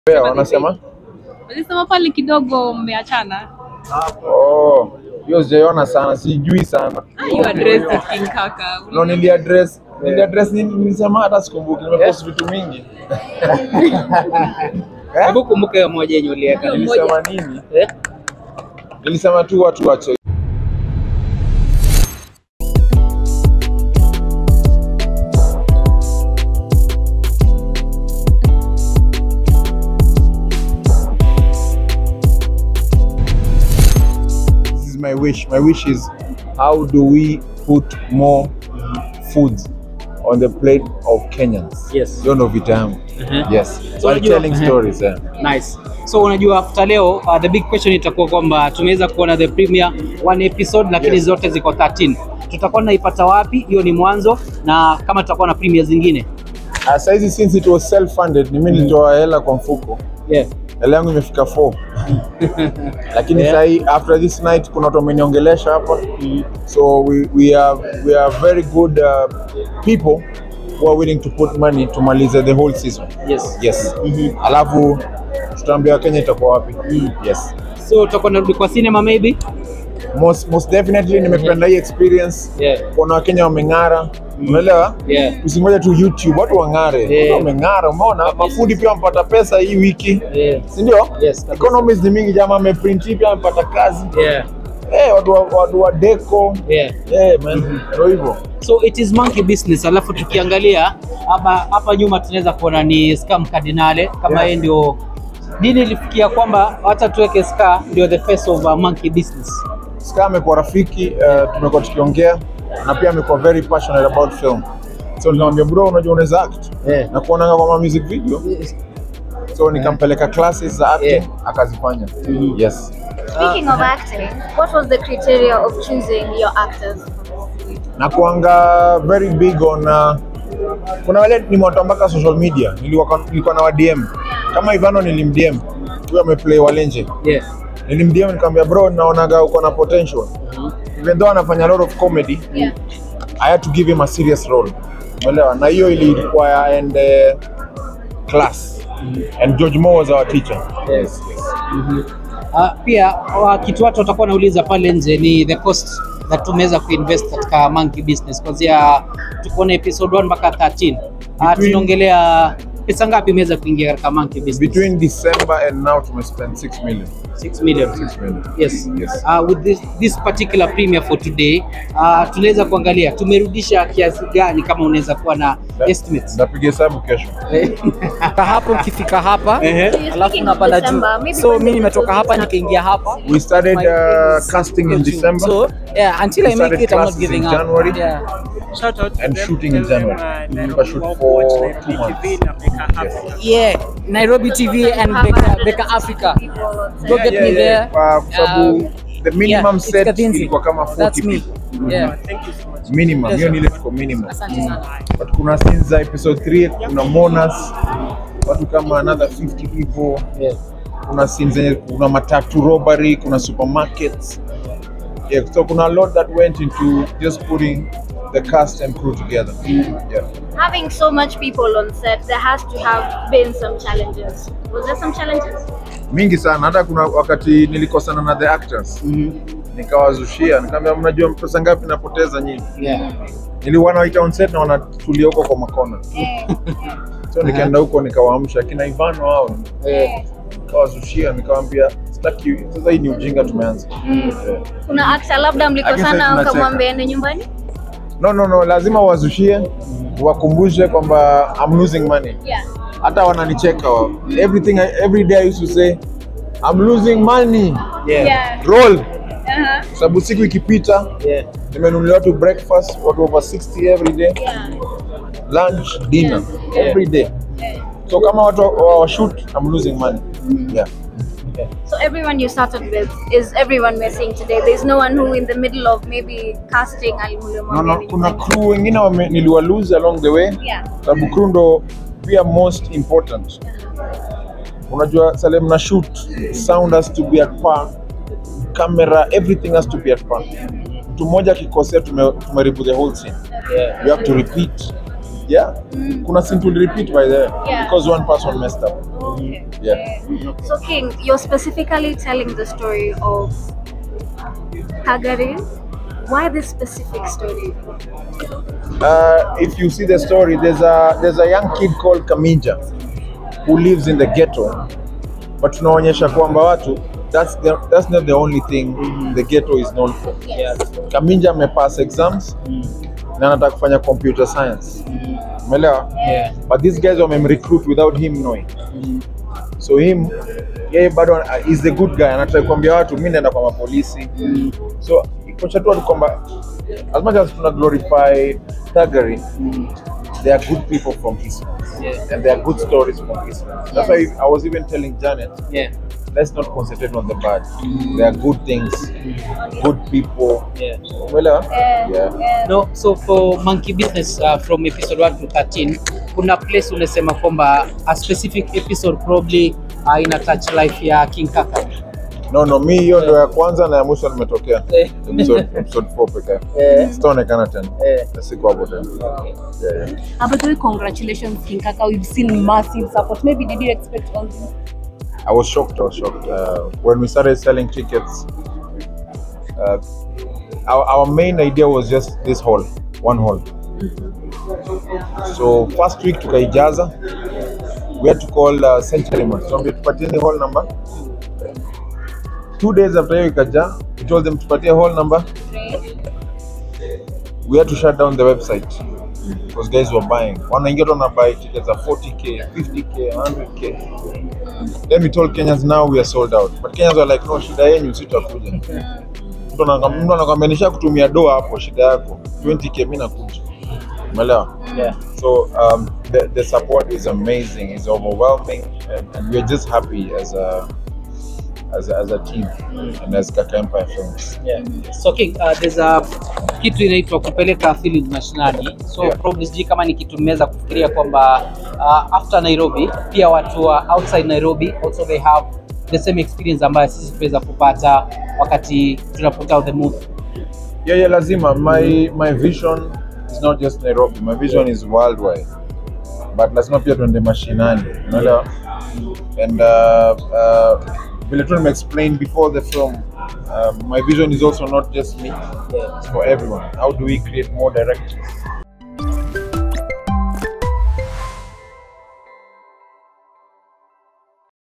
Pea, wanasema Walisema pale kidogo mmeachana. oh, hiyo sijaiona sana, sijui sana. You addressed it King Kaka. No, niliaddress niliaddress nini? Nilisema hata sikumbuki, nimepost vitu mingi. Eh? Hebu kumbuka hiyo moja yenye uliweka. Nilisema nini? Eh? Nilisema tu watu wache This is my wish. My wish is how do we put more food on the plate of Kenyans? Yes. Hiyo ndo vita yangu. Mhm. Yes. So While unajua- telling Mhm. stories. Yeah. Nice. So unajua after leo uh, the big question itakuwa kwamba tumeweza kuona the premiere one episode lakini Yes. zote ziko 13. Tutakuwa tunaipata wapi? Hiyo ni mwanzo na kama tutakuwa na premiere zingine. Uh, saizi since it was self funded, ni mimi nilitoa hela kwa mfuko. Yeah. Hela yangu imefika 4. Lakini Yeah. sahi after this night kuna watu wameniongelesha hapa. So we, we are we are very good uh, people who are willing to put money tumalize the whole season. Yes. Yes. Alafu tutaambia Kenya itakuwa wapi. Yes. So tutakuwa narudi kwa cinema maybe? Most, most definitely nimependa hii experience. Yeah. Kuona Wakenya wameng'ara. Unaelewa? Yeah. Usingoje tu YouTube, watu wang'are. Yeah. Watu wameng'ara, umeona? Mafundi pia wamepata pesa hii wiki. Yeah. Si ndio? Yes, kabisa. Economies ni mingi jamaa ameprint pia amepata kazi. Yeah. Eh, watu wa, watu wa deco. Yeah. Eh, man. Ndio hivyo. So it is monkey business. Alafu tukiangalia hapa hapa nyuma tunaweza kuona ni Scam Cardinale kama Yeah. yeye ndio dini ilifikia kwamba hata tuweke Ska ndio the face of uh, monkey business. Ska amekuwa rafiki, uh, tumekuwa tukiongea na pia amekuwa very passionate about film. So nikamwambia bro, unajua unaweza act. Yeah. Na kuonanga kwa ma music video. So nikampeleka classes za acting Yeah. akazifanya. Mhm. Yes. Speaking of acting, what was the criteria of choosing your actors? na kuanga very big on uh, kuna wale nimewatoa mpaka social media nilikuwa nilikuwa na wa DM kama Ivano nilimdm huyo ameplay Walenje Yeah. nilimdm nikamwambia bro naonaga uko na potential even though anafanya a lot of comedy Yeah. I had to give him a serious role umeelewa na hiyo ili require and uh, class and George Moore was our teacher Yes. Uh, pia uh, kitu watu watakuwa nauliza pale nje ni the cost that tumeweza kuinvest katika monkey business kuanzia tuko na episode 1 mpaka 13. Uh, Between- tunaongelea pesa ngapi imeweza kuingia katika monkey business? between December and now tumespend 6 million 6 million. 6 million Yes. Yes. Uh, with this, this particular premiere for today uh, tunaweza kuangalia tumerudisha kiasi gani kama unaweza kuwa na estimates. ndapiga hesabu kesho hapo ukifika hapa Ehe. Speaking alafu of unapanda juu December, maybe so when mi the nimetoka episode hapa is nikaingia hapa we started My uh, previous casting in costume. December so yeah until We i make started it i'm not classes in giving up January. yeah and shooting in January. Tukashoot for two months. Yes. yeah nairobi tv and beka, beka africa People on set. Go get me there. Uh, kwa sababu Um, the minimum yeah, it's set Kathinzi. ilikuwa kama 40 that's me people. yeah Minimum. Yes, Hiyo sir. ni ile tuko minimum. asante sana But kuna scenes za episode 3 kuna monas watu kama another 50 people. Yeah. Kuna scenes zenye kuna matatu robbery, kuna supermarkets. Yeah, so kuna a lot that went into just putting the cast and crew together. Yeah. Having so much people on set, there has to have been some challenges. Was there some challenges? Mingi sana hata kuna wakati nilikosana na the actors. Nikawazushia, nikamwambia mnajua pesa ngapi napoteza nyinyi? Yeah. niliwana waita on set na wanatulia huko kwa makona so nikaenda huko nikawaamsha kina Ivano hao Yeah. nikawazushia nikawaambia sitaki sasa hii ni ujinga tumeanza Yeah. Kuna actor labda Lakini sasa mlikosana tunacheka. ukamwambia ende nyumbani? no no no lazima wazushie wakumbushe kwamba I'm losing money Yeah. hata wananicheka wao. everything I, every day I used to say I'm losing money Yeah. Yeah. roll Uh-huh. sababu siku ikipita Yeah. nimenunulia watu breakfast watu over 60 every day Yeah. lunch dinner Yeah. every day Yeah. so kama watu wa wa shoot I'm losing money yeah So everyone you started with is everyone we're seeing today. There's no one who in the middle of maybe casting no, no, kuna crew wengine wame- niliwalose along the way Yeah. sababu crew ndo pia most important unajua sale mna shoot sound has to be at par camera everything has to be at par mtu mmoja akikosea tume- tumeharibu the whole scene Yeah. you have to repeat yeah kuna scene to repeat by the way Yeah. because one person messed up Okay. Yeah. So King, you're specifically telling the story of Kagari. Why this specific story? Uh, if you see the story, there's a there's a young kid called Kaminja who lives in the ghetto, but tunaonyesha kwamba watu that's the, that's not the only thing the ghetto is known for. Yeah. Kaminja amepass exams na anataka kufanya computer science. Umeelewa? Yeah. But these guys wamemrecruit without him knowing. So him yeye bado uh, is the good guy, anataka kuambia watu mimi naenda kwa mapolisi. So ikocha tu watu kwamba as much as tuna glorify Thuggery, they are good people from Eastlands. Yeah. And there are good stories from Eastlands. That's why I was even telling Janet, Yeah. let's not concentrate on the bad. There are good things, good people. Yeah. Umeelewa? Yeah. Yeah. yeah. No, so for Monkey Business uh, from episode 1 to 13 kuna place unasema kwamba a specific episode probably uh, ina touch life ya King Kaka. No, no, mi hiyo ndo ya kwanza na ya mwisho nimetokea. Eh. Episode, episode 4 pekee. Eh. Sitaonekana tena. Eh. Na Siko hapo tena. Yeah, yeah. Uh, by the way, congratulations, King Kaka. We've seen massive support. Maybe did you expect all this? I was shocked. I was shocked uh, when we started selling tickets. Uh, our, our main idea was just this hall, one hall. So first week tukaijaza, we had to call uh, Century Mart. So we tupatie the hall number. Two days after hiyo ikaja, we told them tupatie hall number. We had to shut down the website because guys were buying. Wanaingia tu buy tickets at 40k, 50k, 100k. Then we told Kenyans now we are sold out. But Kenyans were like, no, shida yenyu sitakuja. Mtu anaka- mtu anakwambia nisha kutumia doa hapo, shida yako 20k, mimi nakuja. Umeelewa? Yeah. So um, the, the support is amazing, it's overwhelming, and, and we're just happy as a as a, as a team and as Kaka Empire Films. Yeah. So King, uh, there's a kitu inaitwa kupeleka film mashinani. So Yeah. probably sijui kama ni kitu mmeweza kufikiria kwamba uh, after Nairobi pia watu wa outside Nairobi also they have the same experience ambayo sisi tuweza kupata wakati tunaput out the movie. Yeah, yeah, lazima. My my vision is not just Nairobi. My vision is worldwide. But lazima pia tuende mashinani. Unaelewa? And uh, uh, vile tu explained before the film, uh, my vision is also not just me. It's for everyone. How do we create more directors?